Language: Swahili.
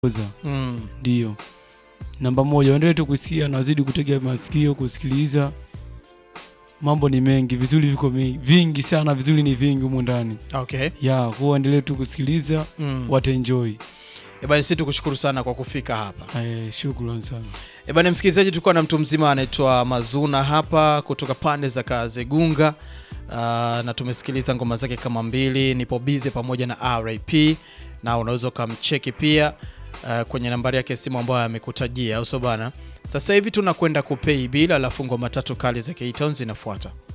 oza Mm. ndio namba moja. Waendelee tu kusikia na wazidi kutega masikio kusikiliza. Mambo ni mengi, vizuri viko mingi, vingi sana, vizuri ni vingi humu ndani Okay. ya kuwa waendelee tu kusikiliza, Mm. wataenjoy. Eh, bana sisi tukushukuru sana kwa kufika hapa. Eh, shukrani sana. Eh, bana msikilizaji, tulikuwa na mtu mzima anaitwa Mazuna hapa kutoka pande za Kazegunga. Uh, na tumesikiliza ngoma zake kama mbili, nipo bize pamoja na RIP, na unaweza ukamcheki pia uh, kwenye nambari yake ya simu ambayo amekutajia, au sio bana? Sasa hivi tunakwenda kupei bila, alafu ngoma tatu kali za K-Town zinafuata.